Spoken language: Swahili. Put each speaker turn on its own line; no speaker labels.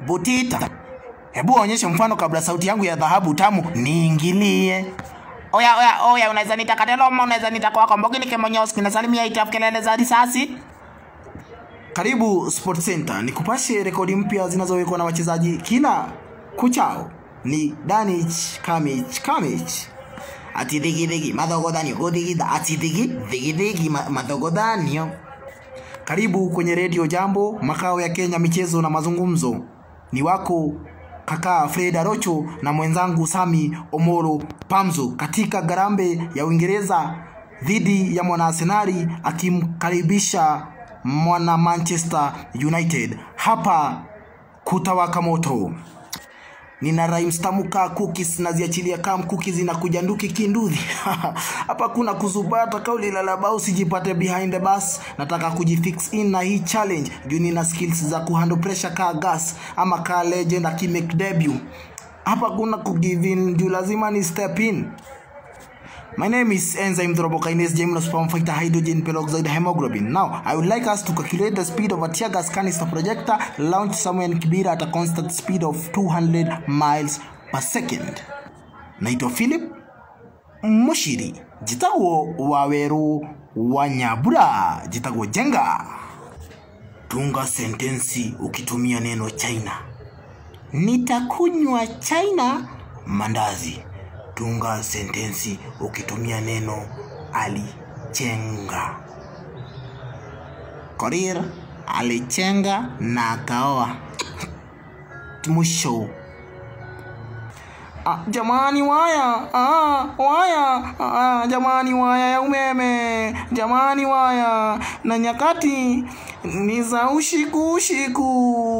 butita hebu onyeshe mfano kabla sauti yangu ya dhahabu tamu niingilie oya oya oya unaweza nita kateloma unaweza nita kwako mbogini kemonyoski nasalimia itafu kelele za risasi karibu sport center nikupashe rekodi mpya zinazowekwa na wachezaji kila kuchao ni danich kamich kamich ati dhigidhigi madhogodhanio godhigidha ati dhigi dhigidhigi ma- madhogodhanio karibu kwenye redio jambo makao ya kenya michezo na mazungumzo ni wako kaka fred arocho na mwenzangu sami omoro pamzo katika garambe ya uingereza dhidi ya mwanaarsenali akimkaribisha mwana manchester united hapa kutawaka moto nina rhymes tamu kaa cookies naziachilia kam cookies inakuja nduki kindudhi hapa kuna kuzubata kauli lalabau sijipate behind the bus nataka kujifix in na hii challenge juu nina skills za kuhandle pressure kaa gas ama kaa legend akimake debut hapa kuna kugive in juu lazima ni step in My name is enzyme thrombokinase gymnosperm fighter hydrogen peroxide hemoglobin. Now, I would like us to calculate the speed of a tear gas canister projector launched somewhere in Kibera at a constant speed of 200 miles per second. Naitwa Philip Mushiri, jitagwo Waweru wa Nyabura, jitagwo Jenga. Tunga sentensi ukitumia neno China. Nitakunywa China mandazi. Tunga sentensi ukitumia neno alichenga. Korir alichenga na akaoa. Mwisho. Ah, jamani waya ah, waya ah, jamani waya ya umeme jamani waya na nyakati ni za ushiku ushiku